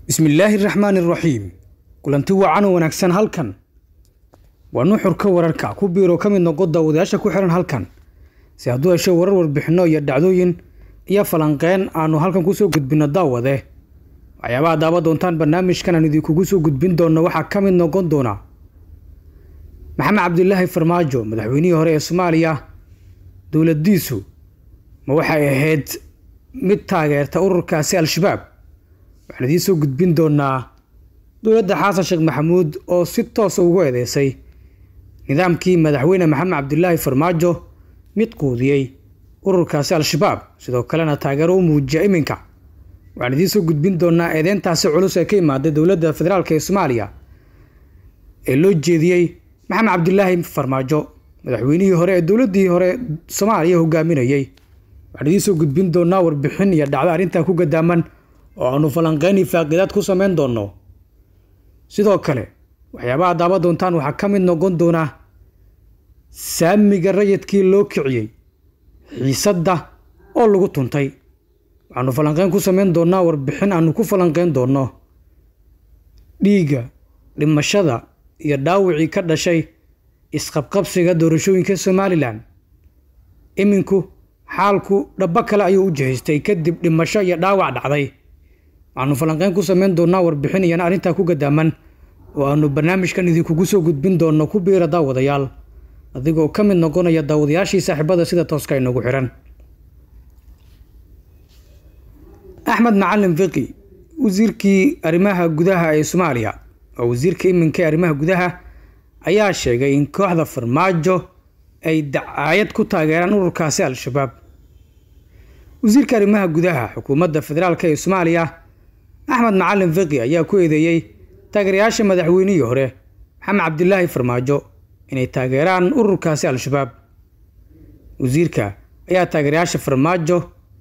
bismillaahi raxmaani raxiim kulanti wacan oo wanaagsan halkan waa nuxurka wararka ku biiro ka mid noqo daawadayaasha ku xiran halkan si hadduu hesho warar warbixinno iyo dhacdooyin iyo falanqeen aanu halkan kusoo gudbinno daawade waxyaabaha daawa doontaan barnaamijkan aan idinkugu soo gudbin doonno waxaa ka mid noqon doona maxamed cabdilaahi farmaajo madaxweynihii hore ee soomaaliya dowladiisu ma waxay ahayd mid taageerta ururkaasi al-shabaab waxaan idiin soo gudbin doonaa dowladda xasan sheekh maxamuud oo si toosa ugu eedeysay nidaamkii madaxweyne maxamed cabdilaahi farmaajo mid quudiyey ururkaasi al-shabaab sidoo kalena taageero u muujiya iminka waxaan idiin soo gudbin doonaa eedeyntaasi culus ee ka imaaday dowladda federaalk ee soomaaliya ee loo jeediyey maxamed cabdilaahi farmaajo madaxweynihii hore ee dowladdii hore soomaaliya hogaaminayey waxaan idiin soo gudbin doonaa warbixin iyo dhacdo arrintan ku gadaaman oo aanu falanqeyni faaqidaad ku sameyn doonno sidoo kale waxyaabaha daawa doontaan waxaa ka mid noqon doona saamiga rayidkii loo kiciyey xiisadda oo lagu tuntay waxaanu falanqeyn ku sameyn doonaa warbixin aanu ku falanqeyn doonno dhiigga dhimashada iyo dhaawicii ka dhashay isqabqabsiga doorashooyinka somalilan iminku xaalku dhabo kale ayuu u jihaystay kadib dhimasho iyo dhaawac dhacday waxaanu falanqeyn ku sameyn doonaa warbixin iyana arrintaa ku gadaaman oo aanu barnaamijkan idinkugu soo gudbin doonno ku biira daawadayaal adigoo ka mid noqonaya daawadayaashii saaxiibada sida tooska inagu xiran axmed macalin fiqi wasiirkii arrimaha gudaha ee soomaaliya oo wasiirka iminka ee arrimaha gudaha ayaa sheegay in kooxda farmaajo ay dacaayad ku taageeraan ururkaasi al-shabaab wasiirka arrimaha gudaha xukuumadda federaalk ee soomaaliya axmed macalin fiqi ayaa ku eedeeyey taageerayaasha madaxweynihii hore maxamed cabdilaahi farmaajo inay taageeraan ururkaasi al-shabaab wasiirka ayaa taageerayaasha farmaajo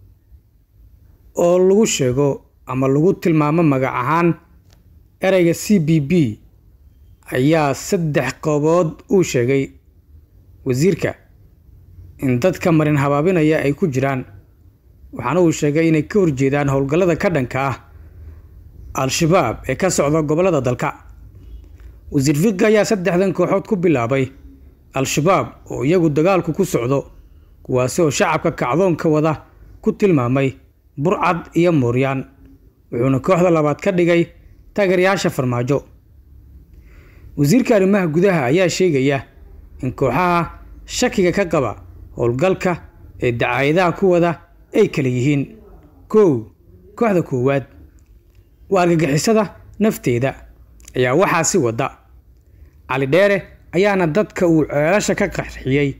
oo lagu sheego ama lagu tilmaamo magac ahaan ereyga c b b ayaa saddex qoobood uu sheegay wasiirka in dadka marin habaabinaya ay ku jiraan waxaana uu sheegay inay ka horjeedaan howlgallada ka dhanka ah al-shabaab ee ka socda gobollada dalka wasiir fiqi ayaa saddexdan kooxood ku bilaabay al-shabaab oo iyagu dagaalku ku socdo kuwaasi oo shacabka kacdoonka wada ku tilmaamay burcad iyo mooryaan wuxuuna kooxda labaad ka dhigay taageerayaasha farmaajo wasiirka arrimaha gudaha ayaa sheegaya in kooxaha shakiga ka qaba howlgalka ee dacaayadaha ku wada ay kala yihiin kow kooxda koowaad waa argagixisada nafteeda ayaa waxaa si wada cali dheere ayaana dadka uu ceelasha ka qarxiyey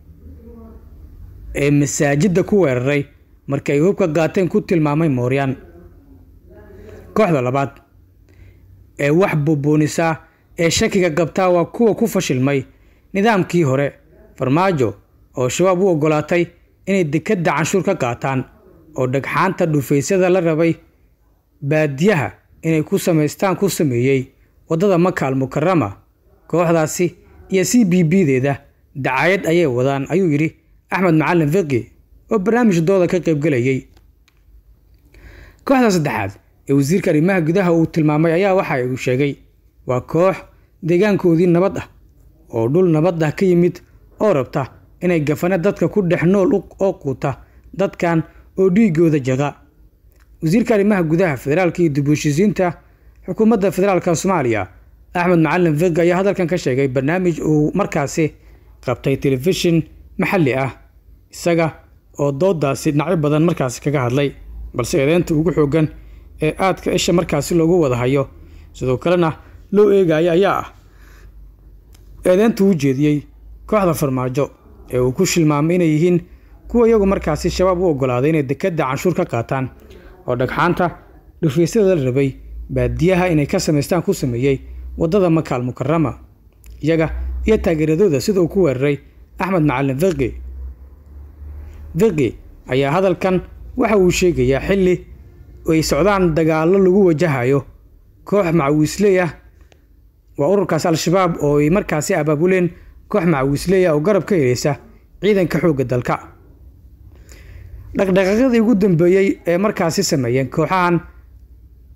ee masaajidda ku weeraray markii ay hubka qaateen ku tilmaamay mooryaan kooxda labaad ee wax buubuunisaa ee shakiga qabtaa waa kuwa ku fashilmay nidaamkii hore farmaajo oo shabaab u oggolaatay inay dekadda canshuur ka qaataan oo dhagxaanta dhufaysyada la rabay baadiyaha inay ku samaystaan ku sameeyey waddada makaal mukarama kooxdaasi iyo c b b deeda dacaayad ayay wadaan ayuu yidhi axmed macalin fiqi oo barnaamij dooda ka qaybgelayay kooxda saddexaad ee wasiirka arrimaha gudaha uu tilmaamay ayaa waxa uu sheegay waa koox deegaankoodii nabad ah oo dhul nabad ah ka yimid oo rabta inay gafane dadka ku dhex nool oo quuta dadkan oo dhiigooda jaqa wasiirka arrimaha gudaha federaalka iyo dib u heshiisiinta xukuumadda federaalka soomaaliya axmed macalin fiqi ayaa hadalkan ka sheegay barnaamij uu markaasi qabtay telefishin maxalli ah isaga oo doodaasi dhinacyo badan markaasi kaga hadlay balse eedeynta ugu xoogan ee aadka isha markaasi loogu wada hayo sidoo kalena loo eegaya ayaa ah eedeynta uu jeediyey kooxda farmaajo ee uu ku shilmaamay inay yihiin kuwa iyagu markaasi shabaab u oggolaaday inay dekadda canshuur ka qaataan oo dhagxaanta dhufaysyada la rabay baadiyaha inay ka samaystaan ku sameeyey waddada makaal mukarama iyaga iyo taageeradooda sida uu ku weeraray axmed macalin fiqi fiqi ayaa hadalkan waxa uu sheegayaa xilli ay socdaan dagaallo lagu wajahayo koox macawiisley ah waa ururkaasi al-shabaab oo ay markaasi abaabuleen koox macawiisley ah oo garab ka heleysa ciidanka xoogga dalka dhaqdhaqaaqyadii ugu dambeeyey ee markaasi sameeyeen kooxahan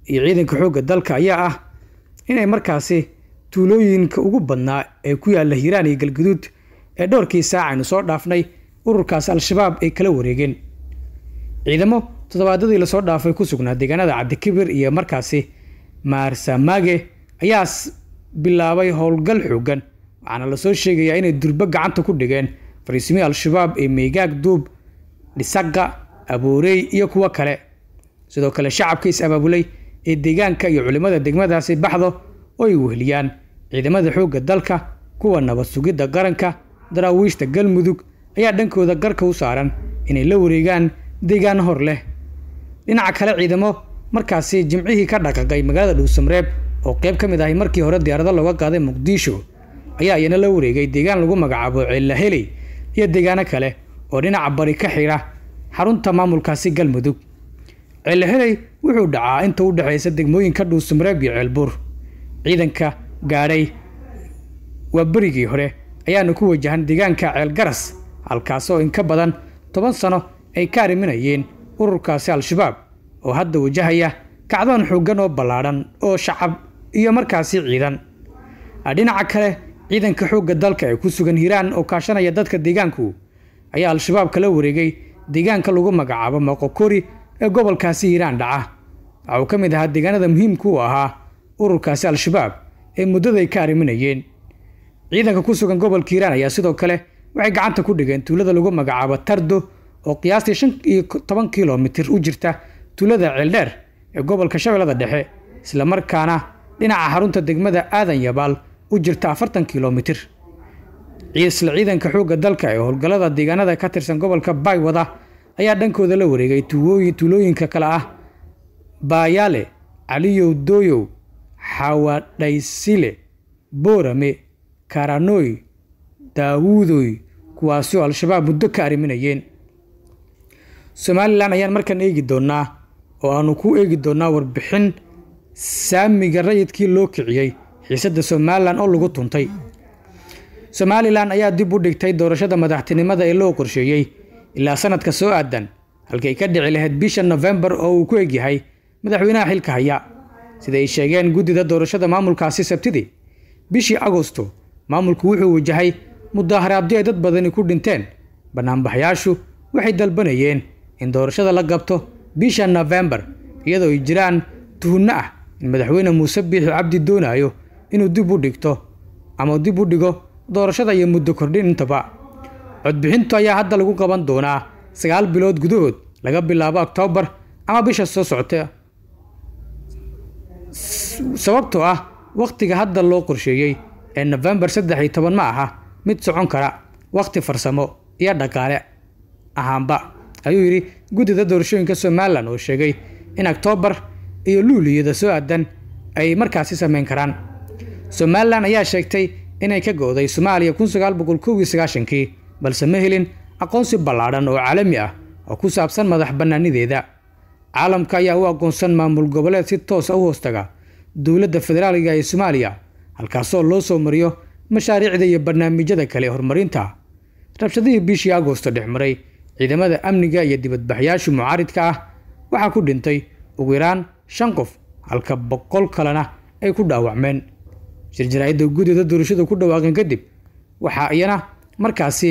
iyo ciidanka xoogga dalka ayaa ah inay markaasi tuulooyinka ugu badnaa ee ku yaalla hiiraan iyo galguduud ee dhowrkii saac aynu soo dhaafnay ururkaasi al-shabaab ay kala wareegeen ciidamo toddobaadadii lasoo dhaafay ku sugnaa deegaanada cabdikibir iyo markaasi maarsamage ayaa bilaabay howlgal xoogan waxaana lasoo sheegayaa inay durbo gacanta ku dhigeen fariisimihii al-shabaab ee meegaag duub dhisaqa aboorey iyo kuwo kale sidoo kale shacabka is-abaabulay ee deegaanka iyo culimmada degmadaasi baxdo oo ay weheliyaan ciidamada xoogga dalka kuwa nabad sugidda qaranka daraawiishta galmudug ayaa dhankooda garka u saaran inay la wareegaan deegaan hor leh dhinaca kale ciidamo markaasi jimcihii ka dhaqaqay magaalada dhuusamareeb oo qayb ka mid ahay markii hore diyaarado looga qaaday muqdisho ayaa iyana la wareegay deegaan lagu magacaabo ceellaheley iyo deegaano kale oo dhinaca bari ka xira xarunta maamulkaasi galmudug ceellaheley wuxuu dhacaa inta u dhexaysa degmooyinka dhuusamareeb iyo ceelbuur ciidanka gaadhay waa berigii hore ayaana ku wajahan deegaanka ceelgaras halkaasoo in ka badan toban sano ay ka arriminayeen ururkaasi al-shabaab oo hadda wajahaya kacdoon xooggan oo ballaadhan oo shacab iyo markaasi ciidan dhinaca kale ciidanka xoogga dalka ee ku sugan hiiraan oo kaashanaya dadka deegaanku ayaa al-shabaab kala wareegay deegaanka lagu magacaabo moqokori ee gobolkaasi hiiraan dhaca waxa uu ka mid ahaa deegaanada muhiimka u ahaa ururkaasi al-shabaab ee muddaday ka arriminayeen ciidanka ku sugan gobolka hiiraan ayaa sidoo kale waxay gacanta ku dhigeen tuulada lagu magacaabo tardo oo qiyaastii shan iyo toban kilomitir u jirta tuulada ceeldheer ee gobolka shabeellada dhexe islamarkaana dhinaca xarunta degmada aadan yabaal u jirta afartan kilomitir isla ciidanka xoogga dalka ee howlgallada deegaanada ka tirsan gobolka baywada ayaa dhankooda la wareegay tuulooyinka kale ah baayaale caliyow dooyow xawadhaysile boorame karanoy daawuudoy kuwaasi oo al-shabaab muddo ka arriminayeen somalilan ayaan markaan eegi doonnaa oo aanu ku eegi doonnaa warbixin saamiga rayidkii loo kiciyey xiisadda somalilan oo lagu tuntay somalilan ayaa dib u dhigtay doorashada madaxtinimada ee loo qorsheeyey ilaa sanadka soo aadan halkay ka dhici lahayd bisha nofembar oo uu ku egyahay madaxweynaha xilka haya sida ay sheegeen guddida doorashada maamulkaasi sabtidii bishii agosto maamulku wuxuu wajahay mudaaharaadyo ay dad badani ku dhinteen banaanbaxyaashu waxay dalbanayeen in doorashada la qabto bisha nofembar iyadoo ay jiraan tuhunno ah in madaxweyne muuse biixi cabdi doonayo inuu dib u dhigto ama dib u dhigo doorashada iyo muddo kordhin intaba codbixintu ayaa hadda lagu qaban doonaa sagaal bilood gudahood laga bilaabo oktoobar ama bisha soo socota sababtoo ah wakhtiga hadda loo qorsheeyey ee nofembar saddex iyo toban ma aha mid socon kara wakhti farsamo iyo dhaqaale ahaanba ayuu yidhi guddida doorashooyinka somalilan oo sheegay in oktoobar iyo luuliyada soo aadan ay markaasi sameyn karaan somalilan ayaa sheegtay inay ka go-day soomaaliya kun sagaal boqol kow iyo sagaashankii balse ma helin aqoonsi ballaadhan oo caalami ah oo ku saabsan madax bannaanideeda caalamka ayaa u aqoonsan maamul goboleed si toosa u hoostaga dowladda federaaliga ee soomaaliya halkaasoo loo soo mariyo mashaariicda iyo barnaamijyada kale horumarinta rabshadihii bishii agoosto dhex maray ciidamada amniga iyo dibadbaxyaashu mucaaridka ah waxaa ku dhintay ugu yaraan shan qof halka boqol kalena ay ku dhaawacmeen shirjaraa'idda guddida doorashada ku dhawaaqeen kadib waxaa iyana markaasi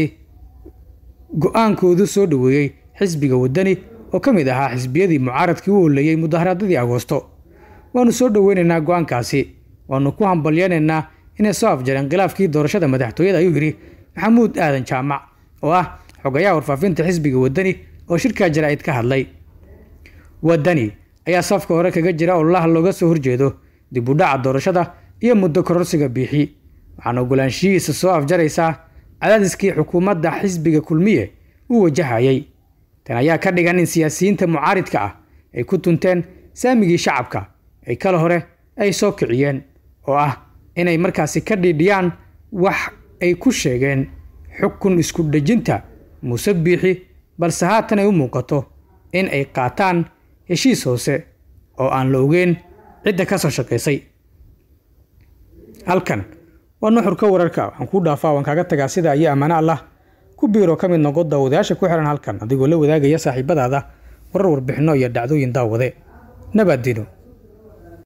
go-aankoodu soo dhoweeyey xisbiga waddani oo ka mid ahaa xisbiyadii mucaaradkii u holeeyey mudaharaadadii agoosto waannu soo dhoweynaynaa go-aankaasi waannu ku hambalyeynaynaa inay soo afjareen khilaafkii doorashada madaxtooyada ayuu yidhi maxamuud aadan jaamac oo ah xogayaha warfaafinta xisbiga waddani oo shirkaa jaraa'id ka hadlay waddani ayaa safka hore kaga jira ololaha looga soo horjeedo dib u dhaca doorashada iyo muddo kororsiga biixi waxaana ogolaanshihiisa soo afjaraysaa cadaadiskii xukuumadda xisbiga kulmiye uu wajahayay tan ayaa ka dhigan in siyaasiyiinta mucaaridka ah ay ku tunteen saamigii shacabka ay kala hore ay soo kiciyeen oo ah inay markaasi ka dhiidhiyaan wax ay ku sheegeen xukun isku dhejinta muuse biixi balse haatan ay u muuqato in ay qaataan heshiis hoose oo aan la ogeyn cidda ka soo shaqaysay halkan waa nuxurka wararka waxaan kuu dhaafaa waan kaaga tagaa sida iyo ammaano allah ku biiroo ka mid noqo daawadayaasha ku xihan halkan adigoo la wadaagaya saaxiibadaada warar warbixinno iyo dhacdooyin daawade nabaaddiino